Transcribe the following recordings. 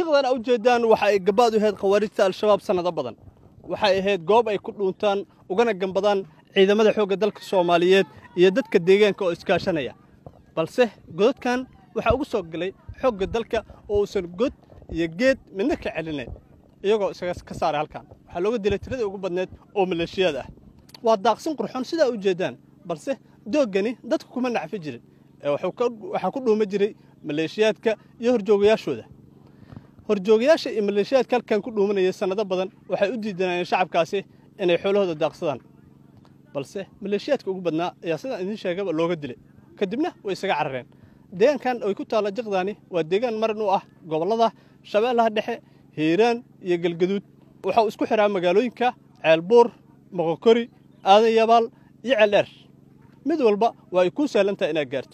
hiqdan a ujeedaan waxa ay gabaad u ahayd khawaarijta al-shabaab sannado badan waxay ahayd goob ay ku dhuuntaan ugana gambadaan ciidamada xoogga dalka soomaaliyeed iyo dadka deegaanka oo iskaashanaya balse godadkan waxaa ugu soo galay xoogga dalka oo uusan god iyo geed midna ka celinayn iyagoo isaga ka saaray halkan waxaa looga dilay tiradii ugu badneed oo maleeshiyaad ah waa daaqsin qurxoon sidaa u jeedaan balse dooggani dadku kuma nacfi jirin ee waxaa ku dhuuma jiray maleeshiyaadka iyo horjoogayaashooda horjoogayaasha iyo maleeshiyaadka halkan ku dhuumanayay sannado badan waxay u diidanayeen shacabkaasi inay xoolahooda daaqsadaan balse maleeshiyaadka ugu badnaa ayaa sidaan idiin sheegaba looga dilay kadibna way isaga carareen deegaankan ay ku taalla jiqdaani waa deegaan marin u ah gobollada shabeellaha dhexe hiiraan iyo galgaduud waxau isku xiraa magaalooyinka ceelbuur moqokori aadan yabaal iyo ceeldheer mid walba waa ay kuu sahlan tahay inaad gaarto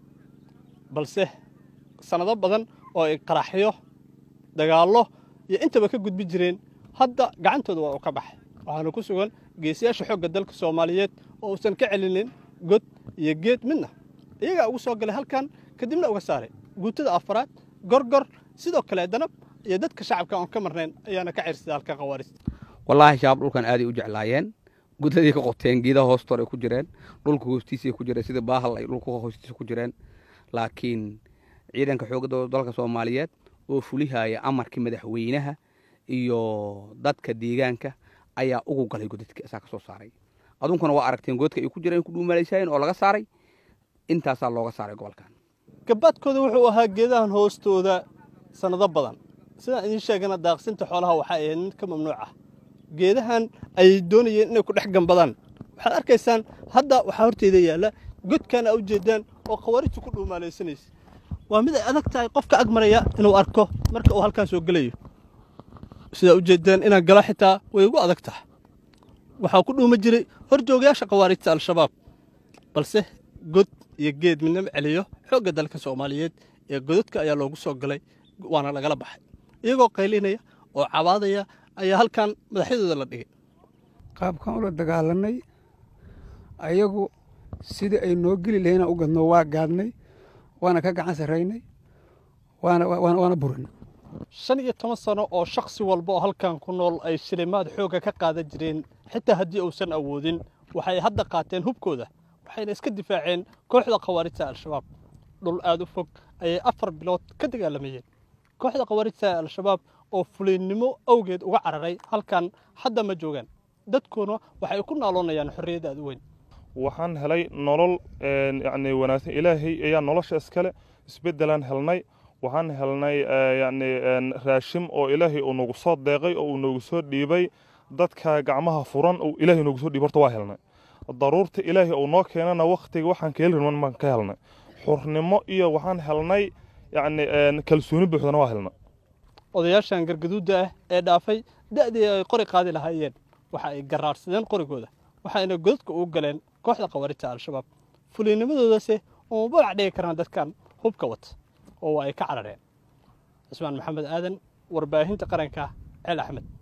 balse sannado badan oo ay qaraxyo dagaallo iyo intaba ka gudbi jireen hadda gacantooda waa uu ka baxay waxaana ku sugan geesiyaasha xoogga dalka soomaaliyeed oo uusan ka celinin god iyo geed midna iyagaa ugu soo galay halkan kadibna uga saaray guutada afaraad gorgor sidoo kale danab iyo dadka shacabka oon ka marnayn ayaana ka cirsaday halkan khawaarijta wallaahi shabaab dhulkan aaday u jeclaayeen gudadii ka qoteen geedaha hoostoor ay ku jireen dhulka hoostiisay ku jireen sida baahal ay dhulka hoostiisa ku jireen laakiin ciidanka xoogga dalka soomaaliyeed oo fulihaya amarkii madaxweynaha iyo dadka deegaanka ayaa ugu galay godadka isaa ka soo saaray adunkuna waa aragteen godadka ay ku jireen ku dhuumalaysayeen oo laga saaray intaasaa looga saaray gobolkan gabaadkooda wuxuu ahaa geedahan hoostooda sannado badan sidaan idiin sheegana daaqsinta xoolaha waxay ahayd mid ka mamnuuc ah geedahan ayay doonayeen inay ku dhex gambadaan waxaad arkaysaan hadda waxaa horteyda yaalla godkan aa ujeedaan oo khawaarijtu ku dhuumaalaysanaysa waa mid ay adag tahay qofka ag maraya inuu arko marka uu halkaan soo gelayo sidaa ujeedaan inaan galo xitaa way igu adag tahay waxaa ku dhuuma jiray horjoogayaasha khawaarijta al-shabaab balse god iyo geed midnama celiyo xoogga dalka soomaaliyeed ee godadka ayaa loogu soo galay waana lagala baxay iyagoo qaylinaya oo cabaadaya ayaa halkan madaxyadooda la dhigay qaabkan ula dagaalanay ayagu sidii ay noo geli lahayna u gadno waa gaadnay waana ka gacan sarraynay waana burinay shan iyo toban sano oo shakhsi walba oo halkan ku nool ay shilimaad xoogga ka qaadan jireen xitaa haddii uusan awoodin waxay hadda qaateen hubkooda waxayna iska difaaceen kooxda khawaarijta al-shabaab dhul aad u fog ayay afar bilood ka dagaalamayeen kooxda khawaarijta al-shabaab oo fulinnimo awgeed uga cararay halkan hadda ma joogaan dadkuna waxay ku naaloonayaan xorriyadda aad u weyn waxaan helay nolol yacni wanaagsan ilaahay ayaa nolosha iskale isbeddelaan helnay waxaan helnay yacni raashim oo ilaahay uu nagu soo deeqay oo uu nagu soo dhiibay dadka gacmaha furan uu ilaahay nagu soo dhiibay horta waa helnay daruurta ilaahay uu noo keenana wakhtiga waxaan ka heli baan ka helnay xurnimo iyo waxaan helnay yacni kalsooni buuxdana waa helnay odayaashan gargaduudda ah ee dhaafay da'dii ay qori qaadi lahaayeen waxa ay garaarsadeen qorigooda waxayna godadka ugu galeen kooxda khawaarijta al-shabaab fuliinimadoodase uma balac dhigi karaan dadkan hubka wata oo waa ay ka carareen cismaan maxamed aadan warbaahinta qaranka ceel axmed